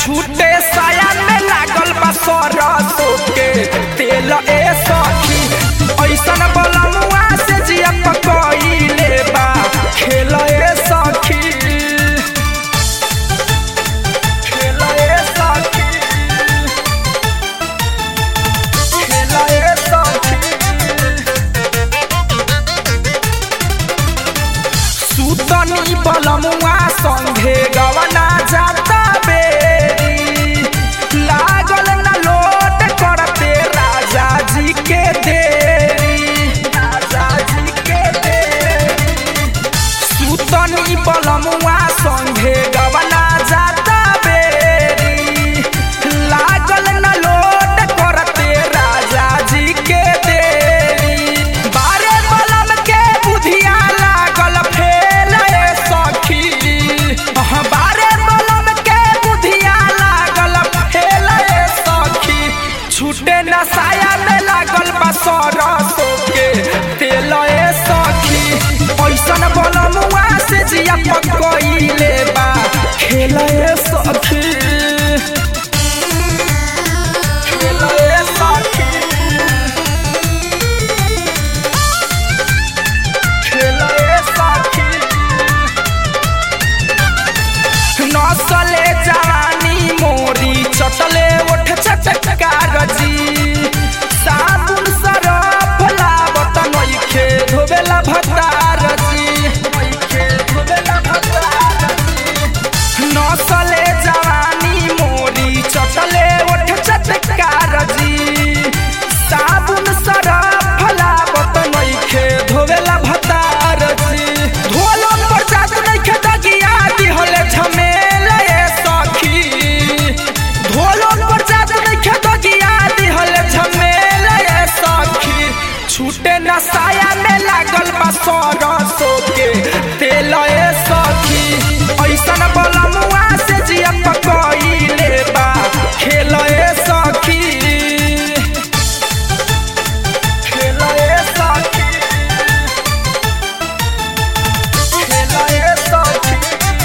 छूटे साया में लागल बा सरसों के तेल ए सखी ऐसन बलमुआ से जिया पकइले बा खेल ए सखी खेल ए सखी खेल ए सखी सुतनी बलमुआ संघे गवना जाता बेरी लागल न लोट करते राजा जी के देरी राजा जी के देरी सुतनी बलमुआ संघे गवना जाता बेरी लागल न लोट करते राजा जी के देरी बारे बलम के बुधिया लागल फेल ए सखी अहाँ बारे बलम के बुधिया लागल फेल ए सखी छूटे नसाया में लागल बा सरसों के तेल ए सखी ऐसन बलमुआ से जिया पकइले बा खेल ए सखी खेल ए सखी खेल ए सखी नसले जवानी मोरी चटले ओठ चटकार जी साबुन सरफ लावत नइखे धोबेला भतार जी नइखे धोबेला भतार जी नसले जवानी मोरी चटले ओठ चटकार जी साबुन सरफ लावत नइखे धोबेला भतार जी धोलो पर जात नइखे दगिया दिहले झमेल ए सखी धोलो पर जात नइखे दगिया दिहले झमेल ए सखी छूटे नसाया में लागल बा सरसों के तेल ए सखी ऐसन बलमुआ से जिया पकइले बा खेल ए सखी खेल ए सखी खेल ए सखी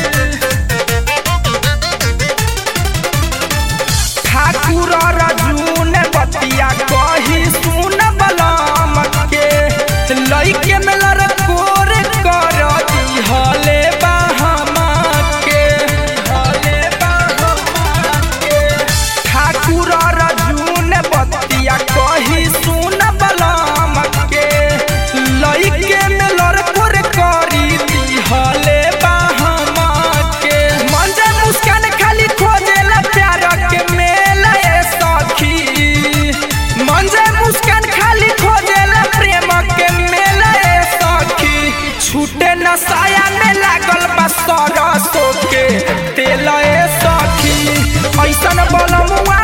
ठाकुर रजून बतिया कही सुन बलम के लइके में लड़कोर कर दिहले बाहमा के हले बाहमा के ठाकुर रजून बतिया कही सुन बलम के लइके में लड़कोर करी दिहले बाहमा के मन जे मुस्कान खाली खोजेला प्यार के मेला ए सखी मन जे मुस्कान खाली खोजेला प्रेम के मेला ए सखी छूटे नसाया में लागल बा सरसों के तेल ए सखी ऐसन बलमुआ